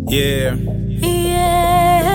Yeah. Yeah.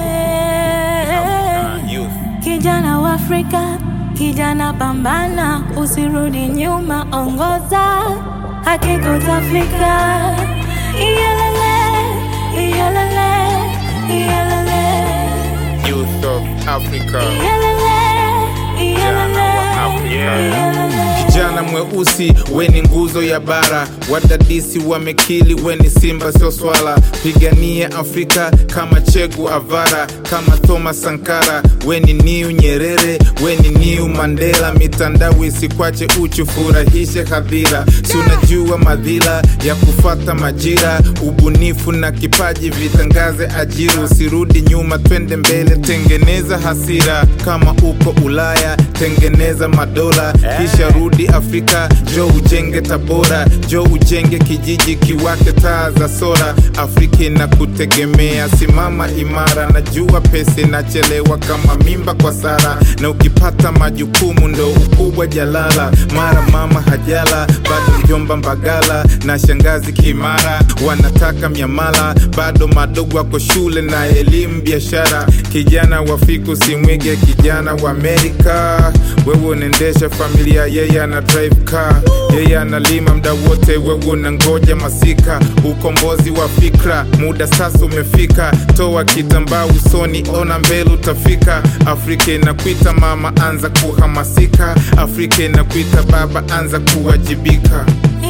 Uh, youth. Kijana wa Afrika, kijana pambana, usirudi nyuma, ongoza, hakika utafika. Iyalele, iyalele, iyalele, Youth of Africa. iyalele, iyalele, wa Afrika. iyalele. Kijana mweusi weni nguzo ya bara, wadadisi wamekili weni simba sio swala. Pigania Afrika kama Chegu Avara, kama Thomas Sankara, weni niu Nyerere, weni niu Mandela. Mitandao isikwache uchu, furahishe hadhira. Si unajua madhila ya kufata majira, ubunifu na kipaji vitangaze ajira. Usirudi nyuma, twende mbele, tengeneza hasira. Kama uko Ulaya, tengeneza madola, kisha rudi Afrika, jo ujenge Tabora, jo ujenge kijiji kiwake taa za sora. Afrika inakutegemea, simama imara. Najua pesa inachelewa kama mimba kwa Sara, na ukipata majukumu ndo ukubwa jalala. Mara mama hajala, bado mjomba Mbagala na shangazi Kimara wanataka miamala, bado madogo wako shule na elimu biashara. Kijana wa fiku simwige kijana wa Amerika, wewe unaendesha familia, yeye ana drive car, yeye analima mda wote, wewe unangoja masika. Ukombozi wa fikra, muda sasa umefika, toa kitambaa usoni, ona mbele utafika. Afrika inakuita mama, anza kuhamasika. Afrika inakuita baba, anza kuwajibika.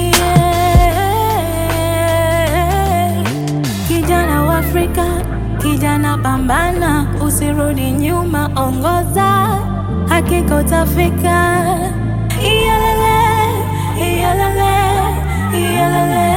Yeah. Kijana wa Afrika, kijana pambana, usirudi nyuma, ongoza, hakika utafika. Iyalele, iyalele, iyalele.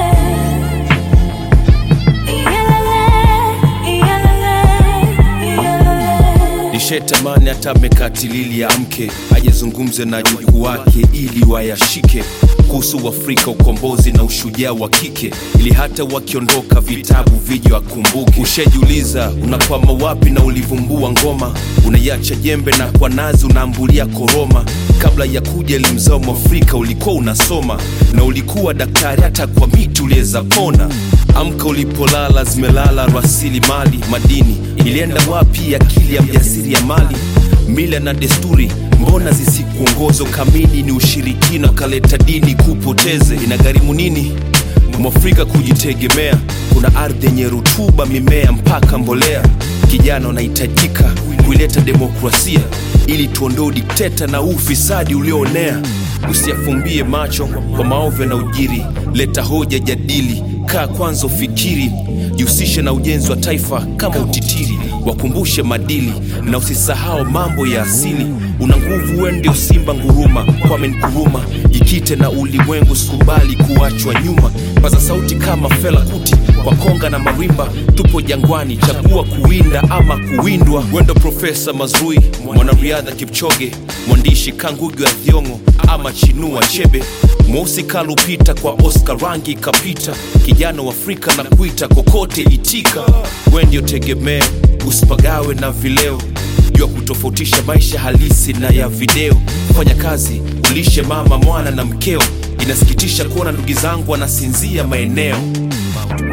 Iyalele, iyalele, iyalele. nishetamani hata amekatilili amke ajezungumze na juku wake ili wayashike kuhusu Afrika, ukombozi na ushujaa wa kike, ili hata wakiondoka vitabu vije wakumbuke. Ushajiuliza unakwama wapi na ulivumbua ngoma, unaiacha jembe na kwa nazi unaambulia koroma. Kabla ya kuja elimu zao Mwafrika ulikuwa unasoma na ulikuwa daktari, hata kwa miti uliweza pona. Amka ulipolala, zimelala rasilimali madini. Ilienda wapi akili ya mjasiri ya mali? Mila na desturi mbona zisikuongozo? Kamini ni ushirikina, ukaleta dini kupoteze. Inagharimu nini mwafrika kujitegemea? Kuna ardhi yenye rutuba, mimea mpaka mbolea. Kijana unahitajika kuileta demokrasia ili tuondoe udikteta na ufisadi ulioonea. Usiyafumbie macho kwa maovu na ujiri, leta hoja, jadili, kaa kwanza, ufikiri, jihusishe na ujenzi wa taifa kama utitiri, wakumbushe madili na usisahau mambo ya asili. Una nguvu, wewe ndio simba nguruma, Kwame Nkrumah. Jikite na ulimwengu, sikubali kuachwa nyuma. Paza sauti kama Fela Kuti kwa konga na marimba. Tupo jangwani, chagua kuwinda ama kuwindwa. Wendo Profesa Mazrui, mwanariadha Kipchoge, mwandishi Kangugi wa Thiong'o ama Chinua Achebe, mweusi kalupita kwa Oscar rangi kapita. Kijana wa Afrika na kuita kokote itika, we ndio tegemeo, usipagawe na vileo jua kutofautisha maisha halisi na ya video. Fanya kazi, ulishe mama, mwana na mkeo. Inasikitisha kuona ndugu zangu wanasinzia maeneo